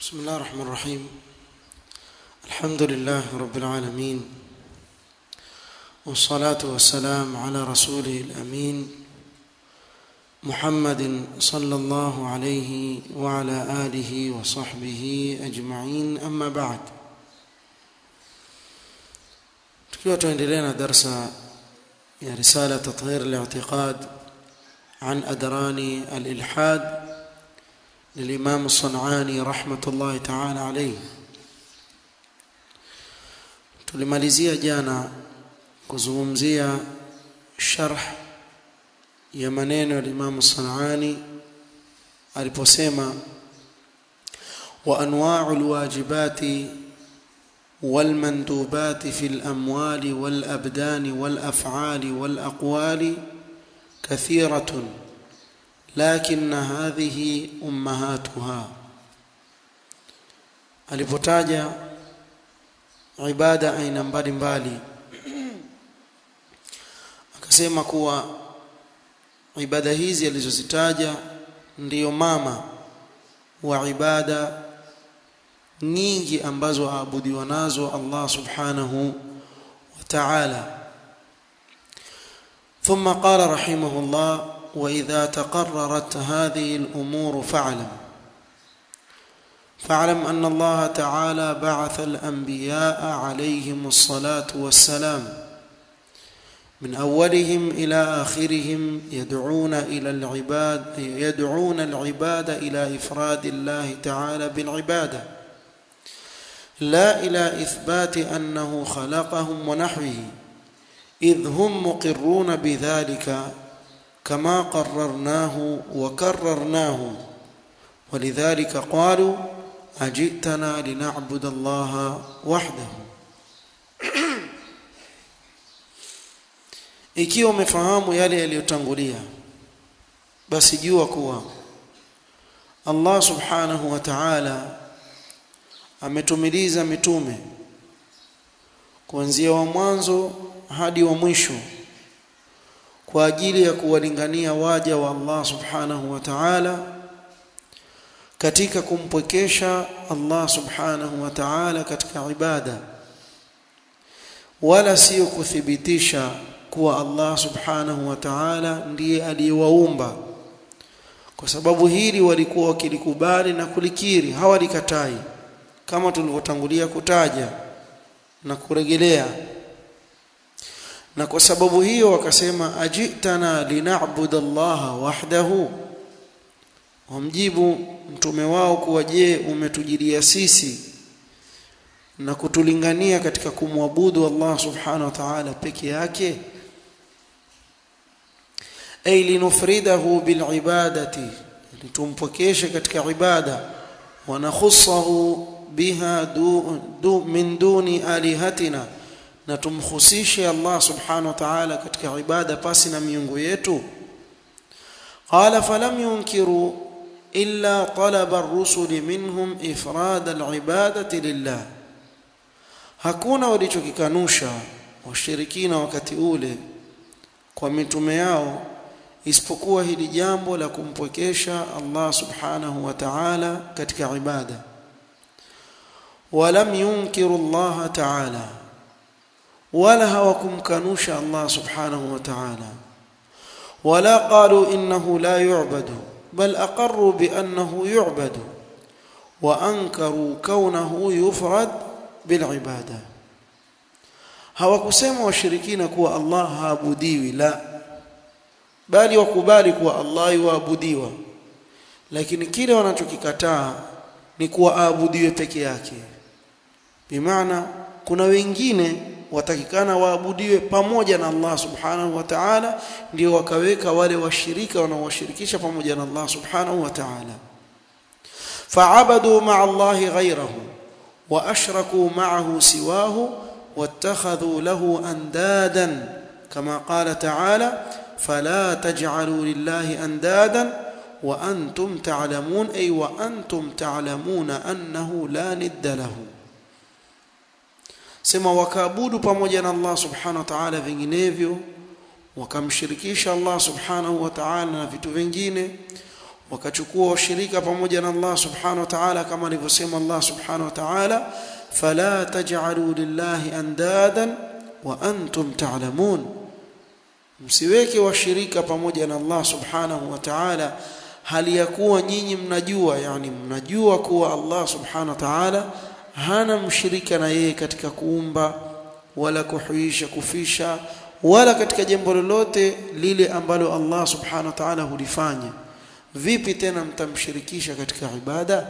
بسم الله الرحمن الرحيم الحمد لله رب العالمين والصلاة والسلام على رسوله الأمين محمد صلى الله عليه وعلى آله وصحبه أجمعين أما بعد tukiwa tuendelea na darsa ya risala tathhir al-i'tiqad an adrani al-ilhad للإمام الصنعاني رحمة الله تعالى عليه tulimalizia jana kuzungumzia sharh ya maneno ya Imam Sanani aliposema wa anwa'u alwajibati والمندوبات في الأموال والأبدان والأفعال والأقوال كثيرة لكن هذه أمهاتها alipotaja ibada aina mbalimbali akasema kuwa ibada hizi alizozitaja ndiyo mama wa ibada nyingi ambazo aabudiwa nazo Allah subhanahu wa ta'ala ثم قال رحمه الله واذا تقررت هذه الامور فاعلم فاعلم ان الله تعالى بعث الانبياء عليهم الصلاه والسلام من اولهم الى اخرهم يدعون الى العباد يدعون العباد الى افراد الله تعالى بالعباده لا الى اثبات انه خلقهم ونحوه اذ هم مقرون بذلك كما قررناه وكررناه ولذلك قالوا اجئتنا لنعبد الله وحده ikiwa umefahamu yale yaliyotangulia basi jua kuwa Allah subhanahu wa ta'ala ametumiliza mitume kuanzia wa mwanzo hadi wa mwisho kwa ajili ya kuwalingania waja wa Allah subhanahu wa ta'ala katika kumpwekesha Allah subhanahu wa ta'ala katika ibada wala sio kuthibitisha kuwa Allah subhanahu wa ta'ala ndiye aliyewaumba kwa sababu hili walikuwa wakilikubali na kulikiri hawalikatai kama tulivyotangulia kutaja na kurejelea na kwa sababu hiyo wakasema ajitana lina'budu Allah wahdahu wamjibu mtume wao kuwa je umetujilia sisi na kutulingania katika kumwabudu Allah subhanahu wa ta'ala peke yake ay linufridahu bilibadati litumpokeshe katika ibada wa nakhussahu biha du, du, min duni alihatina na tumkhusishe Allah subhanahu wa ta'ala katika ibada pasi na miungu yetu qala falam yunkiru illa talaba ar-rusul minhum ifrad al-ibadati lillah hakuna walichokikanusha washirikina wakati ule kwa mitume yao isipokuwa hili jambo la kumpwekesha Allah subhanahu wa ta'ala katika ibada walam yunkiru Allah ta'ala wala hawakumkanusha Allah subhanahu wa ta'ala wala qalu innahu la yu'badu bal aqarru bi annahu yu'badu wa ankaru kaunahu yufrad bil ibada hawakusema washirikina kuwa Allah haabudiwi la bali wakubali kuwa Allah yuabudiwa lakini kile wanachokikataa ni kuwa aabudiwe peke yake bimaana kuna wengine watakikana waabudiwe pamoja na Allah subhanahu wa ta'ala ndio wakaweka wale washirika wanaowashirikisha pamoja na Allah subhanahu wa ta'ala fa'abadu ma'a Allah ghayrahu wa ashraku ma'ahu siwahu wattakhadhu lahu andadan kama qala ta'ala fala taj'alu lillahi andadan wa antum ta'lamun ay wa antum ta'lamuna annahu la nidda lahu sema wakaabudu pamoja na Allah subhanahu wa ta'ala vinginevyo wakamshirikisha Allah subhanahu wa ta'ala na vitu vingine wakachukua washirika pamoja na Allah subhanahu wa ta'ala kama alivyosema Allah subhanahu wa ta'ala fala taj'alu lillahi andadan wa antum ta'lamun msiweke washirika pamoja na Allah subhanahu wa ta'ala hali ya kuwa nyinyi mnajua yani mnajua kuwa Allah subhanahu wa ta'ala hana mshirika na yeye katika kuumba wala kuhuisha kufisha wala katika jambo lolote lile ambalo Allah subhanahu wa ta'ala hulifanya vipi tena mtamshirikisha katika ibada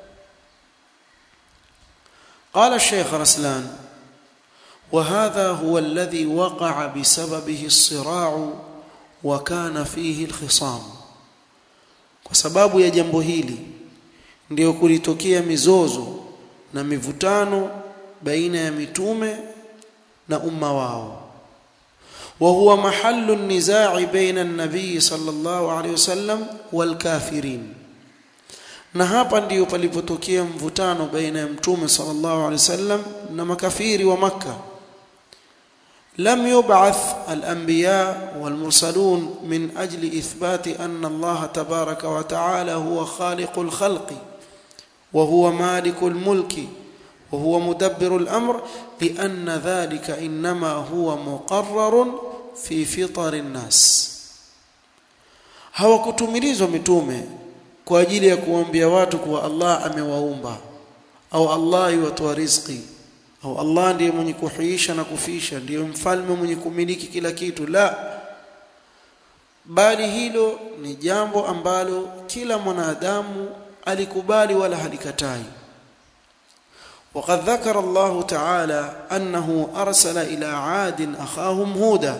قال الشيخ رسلان وهذا هو الذي وقع بسببه الصراع وكان فيه الخصام kwa sababu ya jambo hili ndio kulitokea mizozo na mivutano baina ya mitume na umma wao وهو محل النزاع بين النبي صلى الله عليه وسلم والكافرين na hapa ndiyo palipotokea mvutano baina ya mtume sallallahu alaihi wasallam na makafiri wa makka لم يبعث الانبياء والمرسلون من اجل اثبات ان الله تبارك وتعالى هو خالق الخلق وهو مالك الملك وهو مدبر الامر لان ذلك انما هو مقرر في فطر الناس hawakutumilizwa mitume kwa ajili ya kuambia watu kuwa Allah amewaumba au Allah yuwatoa riziki au Allah ndiye mwenye kuhuisha na kufisha ndiye mfalme mwenye kumiliki kila kitu la bali hilo ni jambo ambalo kila mwanadamu alikubali wala halikatai وقد ذكر الله تعالى أنه أرسل إلى عاد أخاهم هودا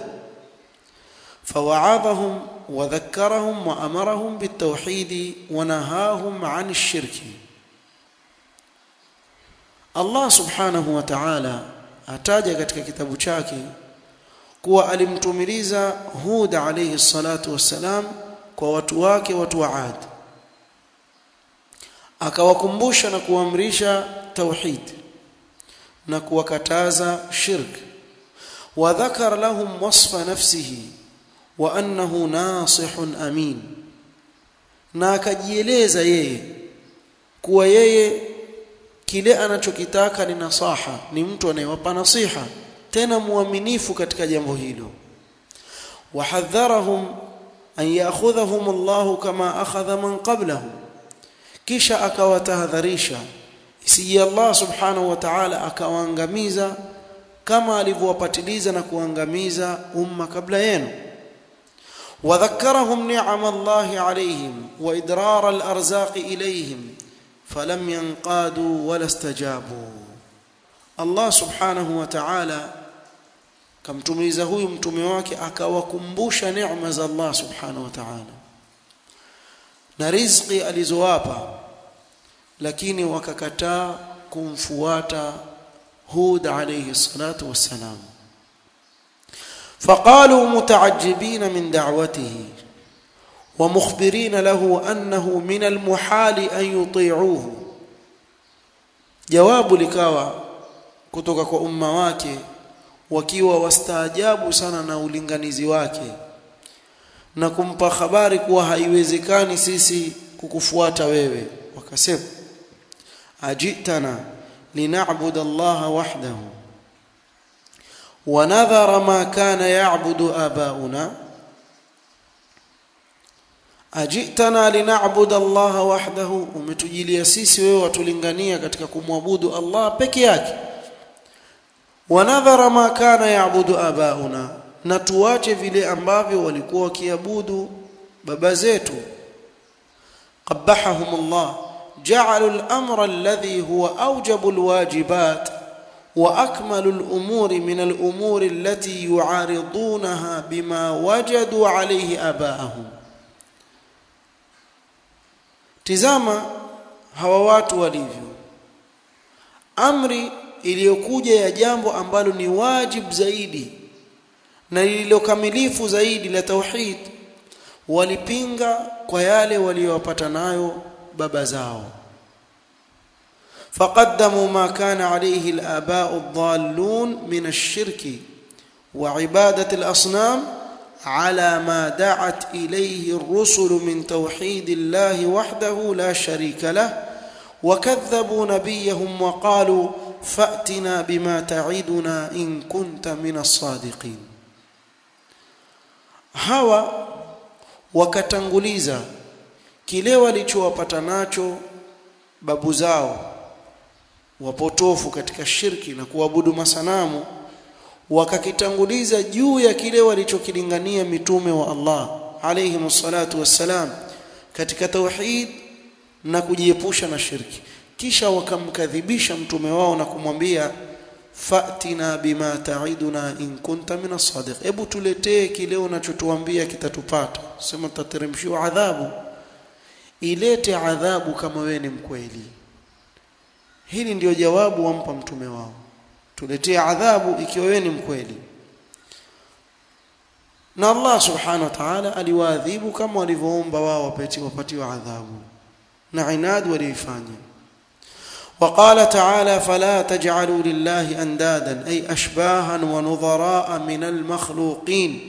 فوعظهم وذكرهم وأمرهم بالتوحيد ونهاهم عن الشرك Allah subhanahu wa ta'ala ataja katika kitabu chake kuwa alimtumiliza Hud alayhi salatu wassalam kwa watu wake watu wa Ad akawakumbusha na kuamrisha tauhid na kuwakataza shirk wa dhakara lahum wasfa nafsihi wa annahu nasihun amin na akajieleza yeye kuwa yeye kile anachokitaka ni nasaha ni mtu anayewapa nasiha tena muaminifu katika jambo hilo wahadharahum an ya'khudhahum Allah kama akhadha man qablahum kisha akawatahadharisha isije Allah subhanahu wa ta'ala akawaangamiza kama alivyowapatiliza na kuangamiza umma kabla yenu وذكرهم نعم الله عليهم وإدرار الأرزاق إليهم فلم ينقادوا ولا استجابوا الله سبحانه وتعالى kamtumiza huyu mtume wake akawakumbusha neema za Allah subhanahu wa ta'ala na riziki alizowapa lakini wakakataa kumfuata Hud alayhi salatu wassalam فقالوا متعجبين من دعوته ومخبرين له انه من المحال ان يطيعوه jawabu likawa kutoka kwa umma wake wakiwa wastaajabu sana na ulinganizi wake na kumpa habari kuwa haiwezekani sisi kukufuata wewe wakasema ajitana lina'budu Allah wahdahu wa nadhara ma kana ya'budu abauna ajitana lina'budu Allah wahdahu umetujilia sisi wewe watulingania katika kumwabudu Allah peke yake wanadhara ma kana yaabudu abauna na tuache vile ambavyo walikuwa wakiabudu baba zetu qabbahahum Allah ja'alu al-amra alladhi huwa awjabu al-wajibat wa akmalu al-umuri min al-umuri allati yu'aridunaha bima wajadu alayhi abaahum tizama hawa watu walivyo amri iliyokuja ya jambo ambalo ni wajib zaidi na lililokamilifu zaidi la tauhid walipinga kwa yale waliyopata nayo baba zao فقدموا ما كان عليه الآباء الضالون من الشرك وعبادة الأصنام على ما دعت اليه الرسل من توحيد الله وحده لا شريك له وكذبوا نبيهم وقالوا فاتنا بما تعدنا ان كنت من الصادقين hawa wakatanguliza kile walichowapata nacho babu zao wapotofu katika shirki na kuabudu masanamu wakakitanguliza juu ya kile walichokilingania mitume wa Allah alayhi msalatu wassalam katika tauhid na kujiepusha na shirki kisha wakamkadhibisha mtume wao na kumwambia fatina bima ta'iduna in kunta min as-sadiq hebu tuletee kile unachotuambia kitatupata sema tutateremshiwa adhabu ilete adhabu kama wewe ni mkweli hili ndiyo jawabu wampa mtume wao tuletee adhabu ikiwa wewe ni mkweli na Allah subhanahu wa ta'ala aliwaadhibu kama walivyoomba wao wapatiwe wapatiwe adhabu na inad walifanya وقال تعالى فلا تجعلوا لله اندادا اي اشباها ونظراء من المخلوقين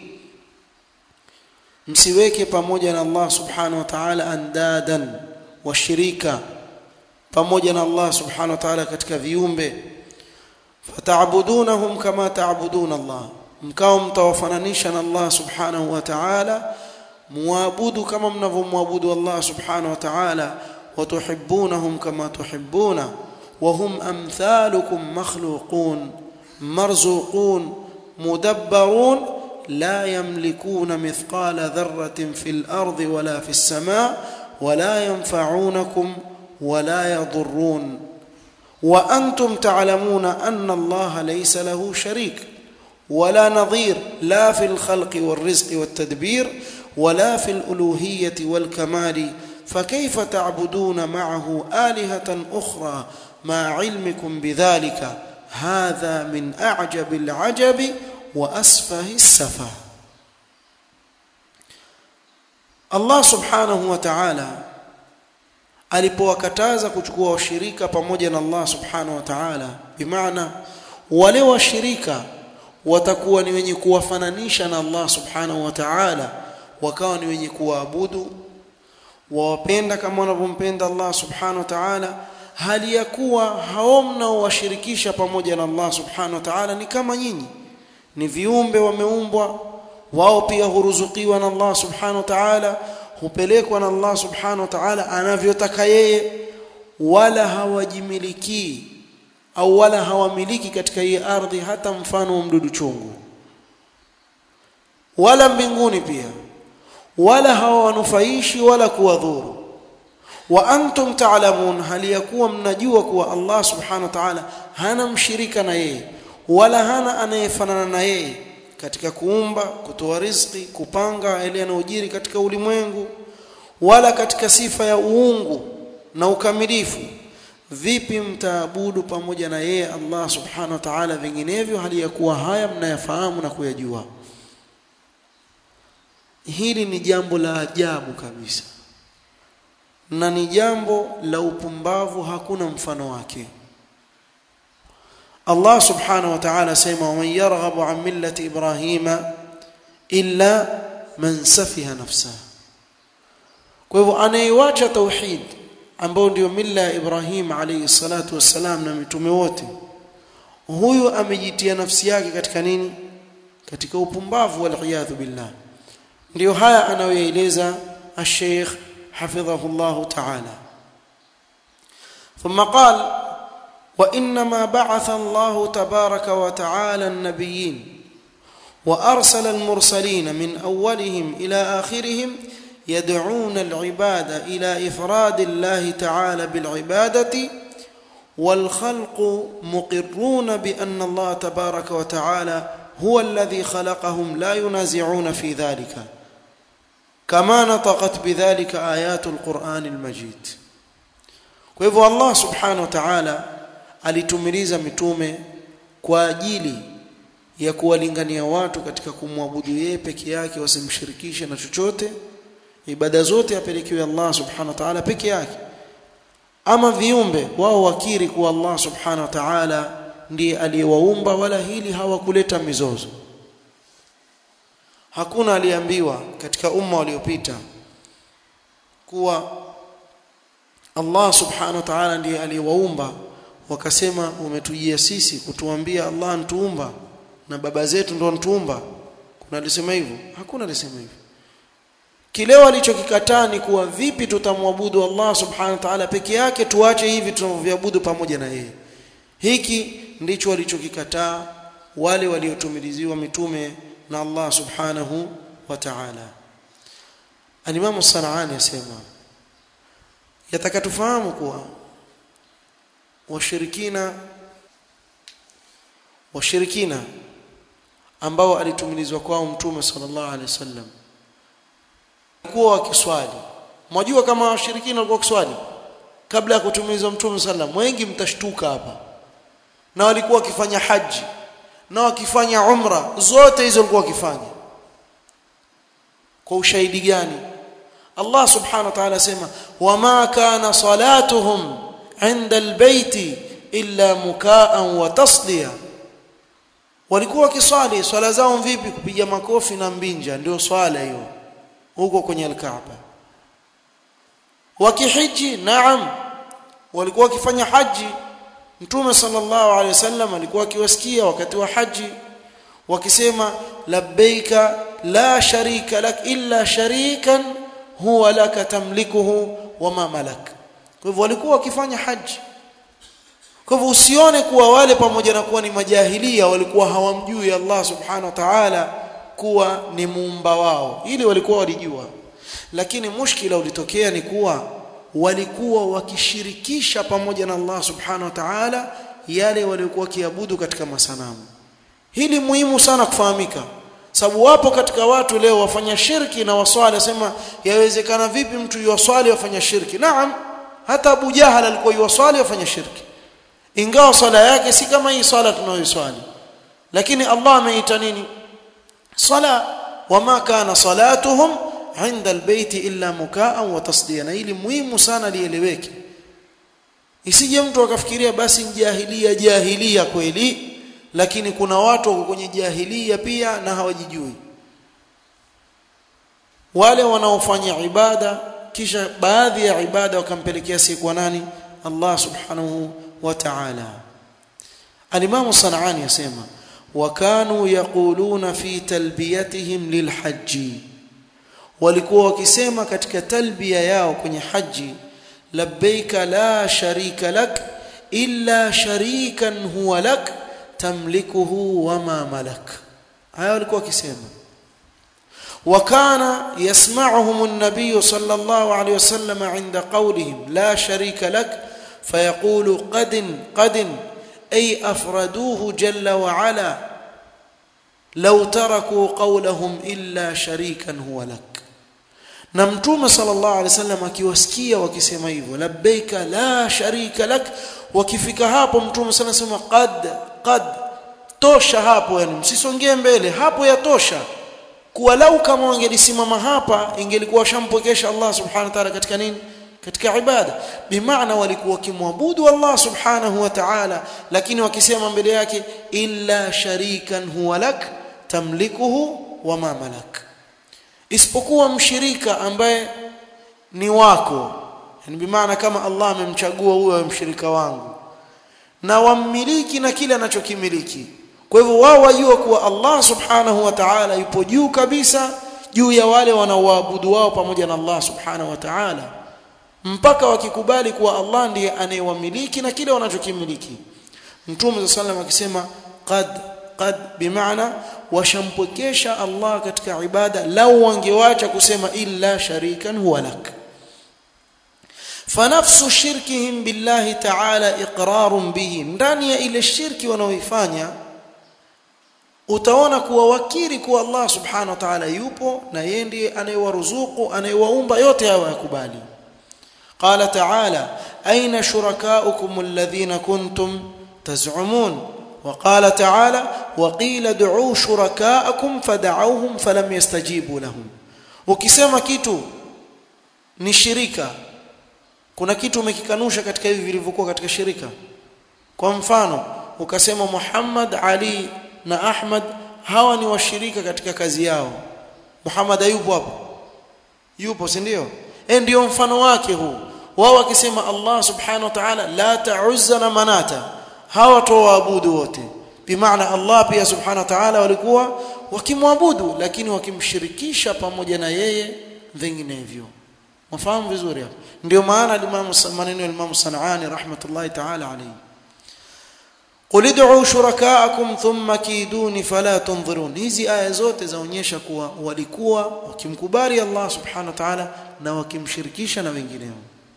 msiweke pamoja na Allah subhanahu wa ta'ala andadan washirika pamoja na Allah subhanahu wa ta'ala katika viumbe fata'budunahum kama ta'budun Allah mkao mtawafananisha na Allah subhanahu wa ta'ala muabudu kama mnavyomwabudu Allah subhanahu wa ta'ala وتحبونهم كما تحبون وهم امثالكم مخلوقون مرزوقون مدبرون لا يملكون مثقال ذره في الارض ولا في السماء ولا ينفعونكم ولا يضرون وانتم تعلمون ان الله ليس له شريك ولا نظير لا في الخلق والرزق والتدبير ولا في الالوهيه والكمال فكيف تعبدون معه آلهة أخرى مع علمكم بذلك هذا من أعجب العجب وأسفه السفه Allah subhanahu wa ta'ala alipowakataza kuchukua washirika pamoja na Allah subhanahu wa ta'ala bimaana wale washirika watakuwa ni wenye kuwafananisha na Allah subhanahu wa ta'ala wakawa ni wenye kuwaabudu wawapenda kama wanavyompenda Allah subhanahu wa ta'ala hali ya kuwa hao mnaowashirikisha pamoja na Allah subhanahu wa ta'ala ni kama nyinyi ni viumbe wameumbwa wao pia huruzukiwa na Allah subhanahu wa ta'ala hupelekwa na Allah subhanahu wa ta'ala anavyotaka yeye wala hawajimiliki au wala hawamiliki katika hii ardhi hata mfano wa mdudu chungu wala mbinguni pia wala hawawanufaishi wala kuwadhuru wa antum ta'lamun hali yakuwa mnajua kuwa Allah subhanahu wa ta'ala hana mshirika na yeye wala hana anayefanana na yeye katika kuumba kutoa riziki kupanga yale yanayojiri katika ulimwengu wala katika sifa ya uungu na ukamilifu vipi mtaabudu pamoja na yeye Allah subhanahu wa ta'ala vinginevyo hali ya kuwa haya mnayafahamu na kuyajua hili ni jambo la ajabu kabisa na ni jambo la upumbavu hakuna mfano wake Allah subhanahu wa ta'ala sema man yarghabu an millati ibrahima illa man safiha nafsa kwa hivyo anayewacha tauhid ambao ndio milla ya Ibrahim alayhi salatu wassalam na mitume wote huyu amejitia nafsi yake katika nini katika upumbavu wal billah ndio haya anayoeleza الشيخ حفظه الله تعالى ثم قال وانما بعث الله تبارك وتعالى النبيين وارسل المرسلين من اولهم الى اخرهم يدعون العباد الى افراد الله تعالى بالعباده والخلق مقرون بان الله تبارك وتعالى هو الذي خلقهم لا ينازعون في ذلك كما نطقت بذلك آيات القرآن المجيد kwa hivyo Allah subhanahu wa ta'ala alitumiliza mitume kwa ajili ya kuwalingania watu katika kumwabudu yeye peke yake wasimshirikishe na chochote ibada zote apelekewe Allah subhanahu wa ta'ala peke yake ama viumbe wao wakiri kuwa Allah subhanahu wa ta'ala ndiye aliyewaumba wala hili hawakuleta mizozo hakuna aliambiwa katika umma waliopita kuwa Allah subhanahu wa ta'ala ndiye aliyewaumba wakasema umetujia sisi kutuambia Allah antuumba na baba zetu ndio antuumba kuna alisema hivyo hakuna alisema hivyo kile walichokikataa ni kuwa vipi tutamwabudu Allah subhanahu wa ta'ala peke yake tuache hivi tunavyoabudu pamoja na yeye hiki ndicho walichokikataa wale waliotumiliziwa mitume na Allah subhanahu wa ta'ala Al-Imam As-San'ani yasema yataka tufahamu kuwa washirikina washirikina ambao alitumilizwa kwao mtume sallallahu alaihi wasallam kuwa wakiswali mwajua kama washirikina walikuwa wakiswali kabla ya kutumilizwa mtume sallam wengi mtashtuka hapa na walikuwa wakifanya haji na wakifanya umra zote hizo walikuwa wakifanya kwa ushahidi gani Allah subhanahu wa ta'ala asema wama kana salatuhum inda albayti illa mukaan wa tasdiya walikuwa wakiswali swala zao vipi kupiga makofi na mbinja ndio swala hiyo huko kwenye alkaaba wakihiji naam walikuwa wakifanya haji mtume sallallahu alaihi wasallam alikuwa akiwasikia wakati wa haji wakisema labbaika la sharika lak illa sharikan huwa laka tamlikuhu wama malak kwa hivyo walikuwa wakifanya haji kwa hivyo usione kuwa wale pamoja na kuwa ni majahilia walikuwa hawamjui Allah subhanahu wa ta'ala kuwa ni muumba wao ili walikuwa walijua lakini mushkila ulitokea ni kuwa walikuwa wakishirikisha pamoja na Allah subhanahu wa ta'ala yale waliokuwa wakiabudu katika masanamu hili muhimu sana kufahamika sababu wapo katika watu leo wafanya shirki na waswali asema yawezekana vipi mtu yuwaswali wafanya shirki naam hata Abu Jahal alikuwa yuwaswali wafanya shirki ingawa swala yake si kama hii swala tunayoiswali lakini Allah ameita nini sala wama kana salatuhum inda albayti illa mukaan wa tasdiya na hili muhimu sana lieleweke isije mtu akafikiria basi jahilia jahilia kweli lakini kuna watu wako kwenye jahilia pia na hawajijui wale wanaofanya ibada kisha baadhi ya ibada wakampelekea si kwa nani Allah subhanahu wa ta'ala al-Imam Sanani yasema wakanu yaquluna fi talbiyatihim lilhajj walikuwa wakisema katika talbia yao kwenye haji labbaika la sharika lak illa sharikan huwa lak tamlikuhu wama malak haya walikuwa wakisema وكان يسمعهم النبي صلى الله عليه وسلم عند قولهم لا شريك لك فيقول قد قد أي أفردوه جل وعلا لو تركوا قولهم إلا شريكا هو لك نمتوم صلى الله عليه وسلم akiwasikia wakisema hivyo labbaika la sharika lak wakifika hapo mtume sana sema qad qad tosha hapo yani msisongee mbele hapo yatosha kuwa lau kama wangelisimama hapa ingelikuwa shampokesha Allah subhanahu wa ta'ala katika nini katika ibada bimaana walikuwa wakimwabudu Allah subhanahu wa ta'ala lakini wakisema mbele yake illa sharikan huwa lak tamlikuhu wama malak isipokuwa mshirika ambaye ni wako yani bimaana kama Allah amemchagua huyo mshirika wangu na wammiliki na kile anachokimiliki kwa hivyo wao wajua kuwa Allah subhanahu wa ta'ala yupo juu kabisa juu ya wale wanaoabudu wao pamoja na Allah subhanahu wa ta'ala mpaka wakikubali kuwa Allah ndiye anayewamiliki na kile wanachokimiliki Mtume sallam akisema qad qad bimaana washampokesha Allah katika ibada lau wangewacha kusema illa sharikan huwa lak fanafsu shirkihim billahi ta'ala iqrarun bihi ndani ya ile shirki wanaoifanya utaona kuwa wakiri kuwa Allah subhanahu wa ta'ala yupo na yeye ndiye anayewaruzuku anayewaumba yote hayo yakubali قال تعالى أين شركاؤكم الذين كنتم تزعمون وقال تعالى وقيل ادعوا شركاءكم فدعوهم فلم يستجيبوا لهم ukisema kitu ni shirika kuna kitu umekikanusha katika hivi vilivyokuwa katika shirika kwa mfano ukasema Muhammad Ali na Ahmad hawa ni washirika katika kazi yao Muhammad hayupo hapo yupo si ndio eh ndio mfano wake huu wao wakisema Allah subhanahu wa ta'ala la ta'uzza na manata hawa toaabudu wote bimaana Allah pia subhanahu wa ta'ala walikuwa wakimwabudu lakini wakimshirikisha pamoja na yeye vinginevyo mfahamu vizuri hapo ndio maana Imam maneno ya Imam Sanani rahmatullahi ta'ala alayhi قل ادعوا شركاءكم ثم كيدوني فلا تنظرون hizi aya zote zaonyesha kuwa walikuwa wakimkubali Allah subhanahu wa ta'ala na wakimshirikisha na wengineo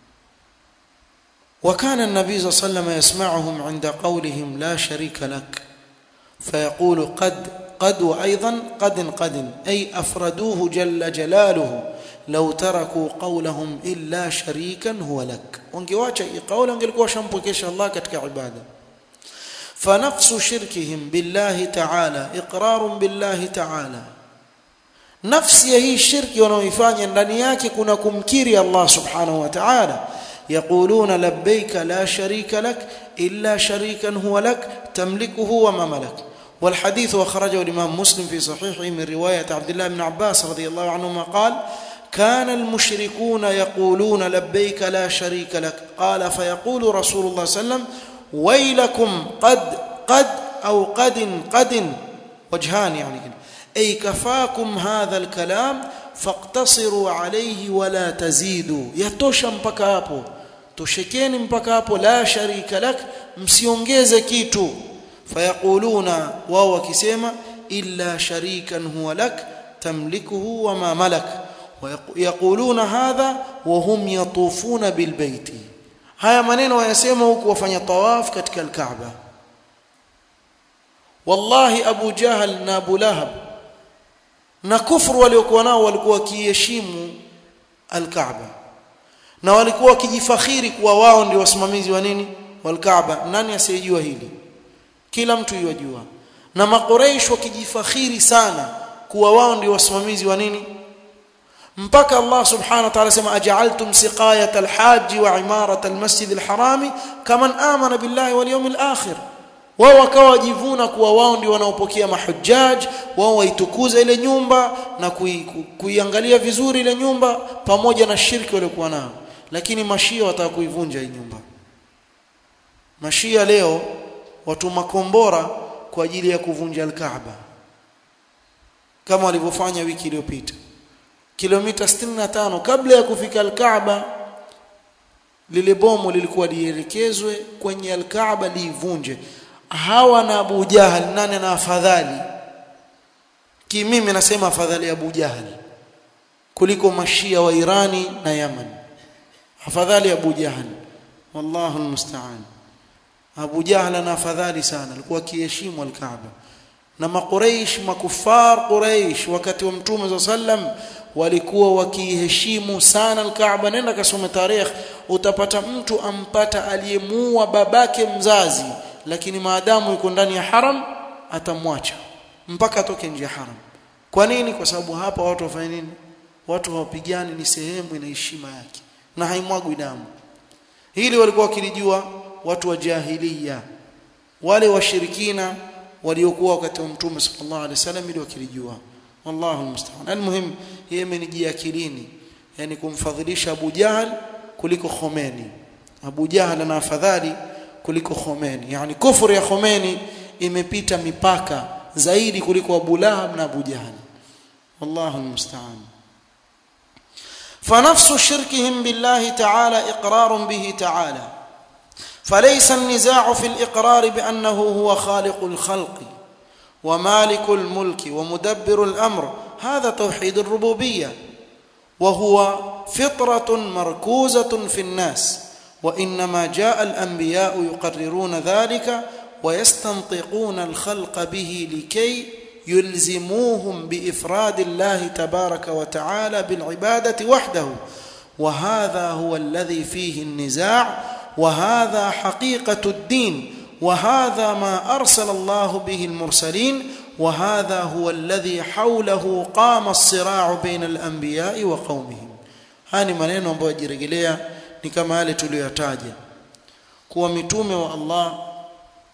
وكان النبي صلى الله عليه وسلم يسمعهم عند قولهم لا شريك لك فيقول قد قد وايضا قد قد اي افردوه جل جلاله لو تركوا قولهم الا شريكا هو لك wangewacha hii kauli angelikuwa shampokesha Allah katika ibada فنفس شركهم بالله تعالى اقرار بالله تعالى nafsi ya hii shirki wanaoifanya ndani yake kuna kumkiri Allah subhanahu wa ta'ala يقولون لبيك لا شريك لك إلا شريكا هو لك تملكه وما ملك والحديث أخرجه الإمام مسلم في صحيحه من رواية عبد الله بن عباس رضي الله عنهما قال كان المشركون يقولون لبيك لا شريك لك قال فيقول رسول الله صلى الله عليه وسلم ويلكم قد قد أو قد قد وجهان يعني أي كفاكم هذا الكلام فاقتصروا عليه ولا تزيدوا يتوشى mpaka hapo toshekeni mpaka hapo la sharika lak msiongeze kitu fayaquluna wao wakisema illa sharikan huwa lak tamlikuhu wama malak ويقولون هذا وهم يطوفون بالبيت haya maneno wayasema huku wafanya tawaf katika alkaaba wallahi abu jahal na abu lahab na kufru waliokuwa nao walikuwa wakiheshimu alkaaba na walikuwa wakijifakhiri kuwa wao ndio wasimamizi wa nini walkaaba nani asiyejua hili kila mtu yajua na makoreish wakijifakhiri sana kuwa wao ndio wasimamizi wa nini mpaka Allah subhanahu wa ta'ala sema aj'altum siqayat alhajj wa imarat almasjid alharami kaman amana billahi wal yawmil akhir wao wakawa wajivuna kuwa wao ndio wanaopokea mahujjaj wao waitukuza ile nyumba na kuiangalia kui vizuri ile nyumba pamoja na shirki waliokuwa nao lakini mashia wataka kuivunja hii nyumba mashia leo watu makombora kwa ajili ya kuvunja al-Kaaba kama walivyofanya wiki iliyopita kilomita 65 kabla ya kufika al-Kaaba lile bomu lilikuwa lielekezwe kwenye al-Kaaba liivunje hawa na Abu Jahal nani ana afadhali ki mimi nasema afadhali Abu Jahal kuliko mashia wa Irani na Yaman afadhali Abu Jahal wallahu almusta'an Abu Jahal ana afadhali sana alikuwa akiheshimu al-Kaaba na maqureish makufar quraish wakati wa mtume sallam walikuwa wakiheshimu sana al-Kaaba nenda kasome tarehe utapata mtu ampata aliyemuua babake mzazi lakini maadamu yuko ndani ya haram atamwacha mpaka atoke nje ya haram kwa nini kwa sababu hapa watu wafanya nini watu hawapigani ni sehemu ina heshima yake na haimwagwi damu hili walikuwa wakilijua watu wa jahiliya wale washirikina waliokuwa wakati wa mtume sallallahu alaihi wasallam ili wakilijua wallahu musta'an almuhim yeye imenijia akilini yani kumfadhilisha Abu Jahal kuliko Khomeini Abu Jahal ana afadhali kuliko Khomeini yani kufuru ya Khomeini imepita mipaka zaidi kuliko Abu Lahab na Abu Jahal wallahu almusta'an فنفس شركهم بالله تعالى اقرار به تعالى فليس النزاع في الاقرار بانه هو خالق الخلق ومالك الملك ومدبر الامر هذا توحيد الربوبيه وهو فطره مركوزه في الناس وانما جاء الانبياء يقررون ذلك ويستنطقون الخلق به لكي يلزموهم بافراد الله تبارك وتعالى بالعباده وحده وهذا هو الذي فيه النزاع وهذا حقيقه الدين وهذا ما ارسل الله به المرسلين وهذا هو الذي حوله قام الصراع بين الانبياء وقومهم hani maneno ambayo yajirejelea ni kama yale tuliyotaja kuwa mitume wa Allah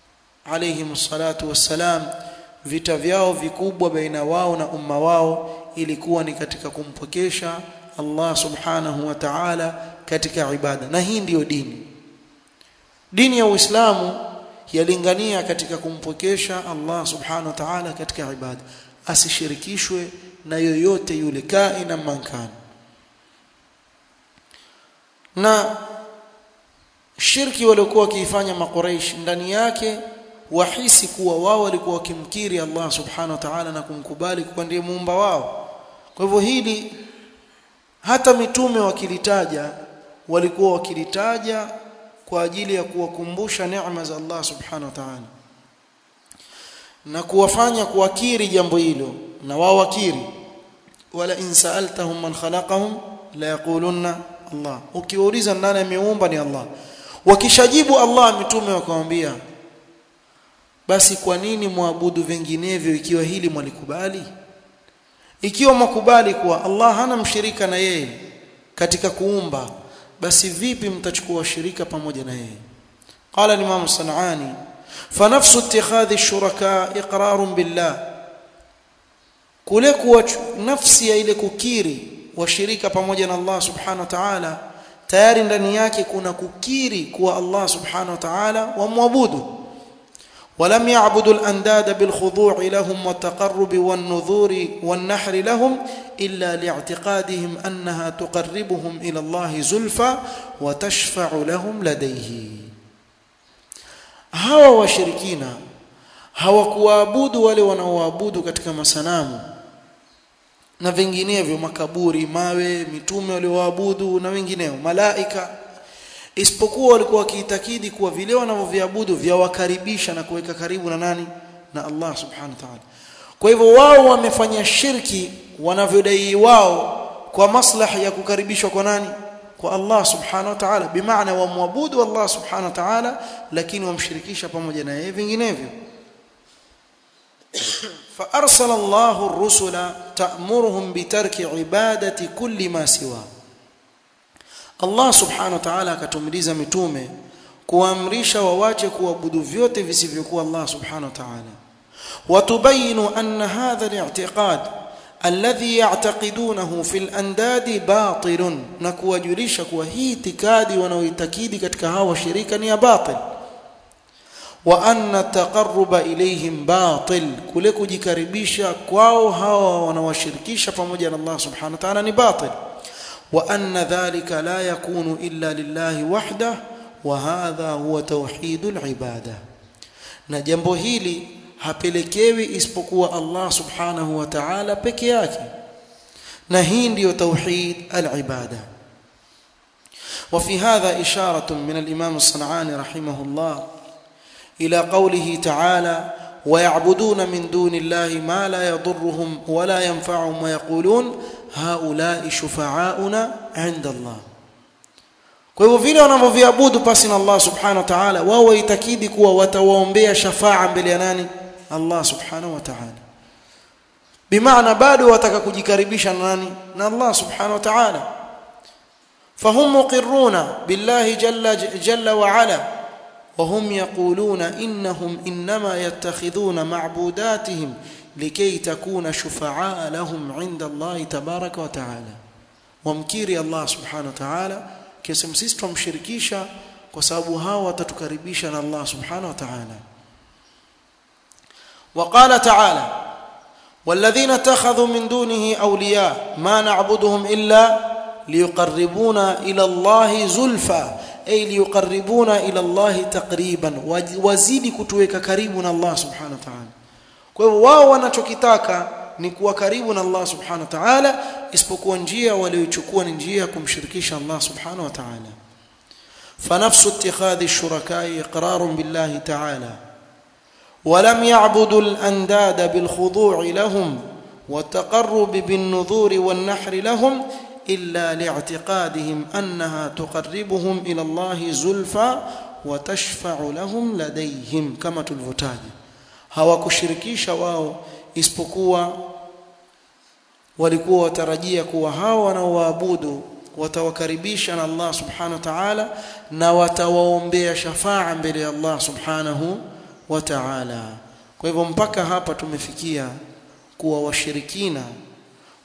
alayhi salatu wassalam vita vyao vikubwa baina wao na umma wao ilikuwa ni katika kumpokesha Allah subhanahu wa ta'ala katika ibada na hii ndiyo dini dini ya Uislamu yalingania katika kumpokesha Allah subhanahu wa ta'ala katika ibada asishirikishwe na yoyote yule kaina mankana na shirki waliokuwa wakiifanya makuraish ndani yake wahisi kuwa wao walikuwa wakimkiri Allah subhanahu wa ta'ala na kumkubali kuwa ndiye muumba wao kwa hivyo hili hata mitume wakilitaja walikuwa wakilitaja kwa ajili ya kuwakumbusha neema za Allah subhanahu wa ta'ala na kuwafanya kuwakiri jambo hilo na wao wakiri wala in sa'altahum man khalaqahum la yaqulunna Allah ukiwauliza nani ameumba ni Allah wakishajibu Allah mitume wakamwambia basi kwa nini muabudu vinginevyo ikiwa hili mwalikubali ikiwa mkubali kuwa Allah hana mshirika na yeye katika kuumba basi vipi mtachukua shirika pamoja na yeye qala al-imam sanani فنفس اتخاذ الشركاء اقرار بالله kule kuwa nafsi ya ile kukiri washirika pamoja na Allah subhanahu wa ta'ala tayari ndani yake kuna kukiri kuwa Allah subhanahu wa ta'ala wamwabudu ولم يعبدوا الانداد بالخضوع لهم والتقرب والنذور والنحر لهم الا لاعتقادهم انها تقربهم الى الله زلفى وتشفع لهم لديه hawa washirikina hawakuabudu wale wanaoabudu katika masanamu na vinginevyo makaburi mawe mitume walioabudu na wengineo malaika isipokuwa walikuwa wakiitakidi kuwa vile wanavyoviabudu vyawakaribisha na kuweka karibu na nani na Allah subhanahu wa ta'ala kwa hivyo wao wamefanya shirki wanavyodai wao kwa maslahi ya kukaribishwa kwa nani kwa Allah subhanahu wa ta'ala bimaana wamwabudu Allah subhanahu wa ta'ala lakini wamshirikisha pamoja na yeye vinginevyo فارسل الله الرسل تأمرهم بترك عبادة كل ما سواه Allah subhanahu wa ta'ala akatumiliza mitume kuamrisha wawache kuabudu vyote visivyokuwa Allah subhanahu wa ta'ala watubayinu anna hadha al-i'tiqad alladhi ya'taqidunahu fil andadi batilun na kuwajulisha kuwa hii itikadi wanaoitakidi katika hawa shirika ni ya batil wa anna taqarruba ilayhim batil kule kujikaribisha kwao hawa wanawashirikisha pamoja na Allah subhanahu wa ta'ala ni batil وأن ذلك لا يكون إلا لله وحده وهذا هو توحيد العبادة na jambo hili hapelekewi isipokuwa Allah subhanahu wa ta'ala peke yake na hii ndiyo tauhid al-ibada وفي هذا إشارة من الإمام الصنعاني رحمه الله إلى قوله تعالى ويعبدون من دون الله ما لا يضرهم ولا ينفعهم ويقولون haulai shufaauna inda Allah kwa hivyo vile wanavyoviabudu pasi na Allah subhanahu wa ta'ala wao waitakidi kuwa watawaombea shafaa mbele ya nani Allah subhanahu wa ta'ala bimaana bado wataka kujikaribisha na nani na Allah subhanahu wa ta'ala فهم مقرون بالله جل جل وعلا وهم يقولون انهم انما يتخذون معبوداتهم لكي تكون شفعاء لهم عند الله تبارك وتعالى ومكيري الله سبحانه وتعالى كسم sisi tumshirikisha kwa sababu hao watatukaribisha na Allah subhanahu wa ta'ala وقال تعالى والذين اتخذوا من دونه اولياء ما نعبدهم الا ليقربونا الى الله زلفى اي ليقربونا الى الله تقريبا وزيد kutuweka karibu na Allah subhanahu wa ta'ala kwa hivyo wao wanachokitaka ni kuwa karibu na Allah subhanahu wa ta'ala isipokuwa njia waliochukua ni njia ya kumshirikisha Allah subhanahu wa ta'ala فنفس اتخاذ الشركاء اقرار بالله تعالى ولم يعبدوا الانداد بالخضوع لهم والتقرب بالنذور والنحر لهم الا لاعتقادهم انها تقربهم الى الله زلفى وتشفع لهم لديهم كما تلفتاج hawakushirikisha wao isipokuwa walikuwa watarajia kuwa hao wanaoabudu watawakaribisha na Allah subhanahu wa ta'ala na watawaombea shafaa mbele ya Allah subhanahu wa ta'ala kwa hivyo mpaka hapa tumefikia kuwa washirikina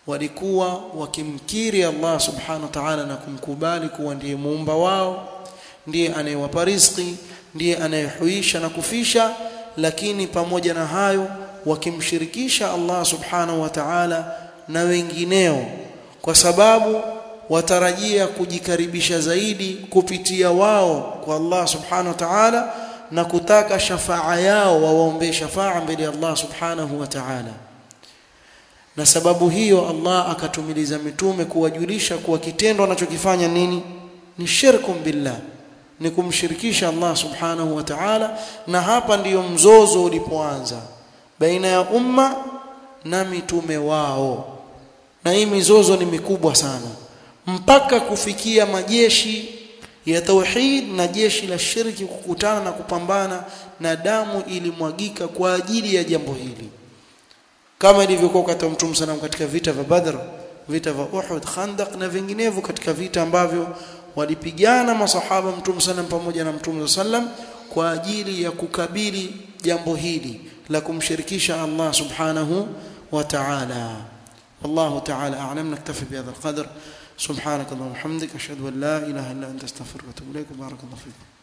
walikuwa wakimkiri Allah subhanahu wa ta'ala na kumkubali kuwa ndiye muumba wao ndiye anayewapa riziki ndiye anayehuisha na kufisha lakini pamoja na hayo wakimshirikisha Allah subhanahu wa ta'ala na wengineo kwa sababu watarajia kujikaribisha zaidi kupitia wao kwa Allah subhanahu wa ta'ala na kutaka shafaa yao wawaombee shafaa mbele ya Allah subhanahu wa ta'ala na sababu hiyo Allah akatumiliza mitume kuwajulisha kuwa kitendo wanachokifanya nini ni shirkum billah ni kumshirikisha Allah subhanahu wa ta'ala na hapa ndiyo mzozo ulipoanza baina ya umma na mitume wao na hii mizozo ni mikubwa sana mpaka kufikia majeshi ya tauhid na jeshi la shirki kukutana na kupambana na damu ilimwagika kwa ajili ya jambo hili kama ilivyokuwa wakati wa Mtume sana katika vita vya Badr vita vya Uhud Khandaq na vinginevyo katika vita ambavyo walipigana masahaba Mtume sana pamoja na Mtume sallam kwa ajili ya kukabili jambo hili la kumshirikisha Allah subhanahu wa ta'ala والله تعالى أعلم نكتفي بهذا القدر سبحانك اللهم وبحمدك أشهد أن لا إله إلا أنت استغفرك وأتوب إليك بارك الله فيكم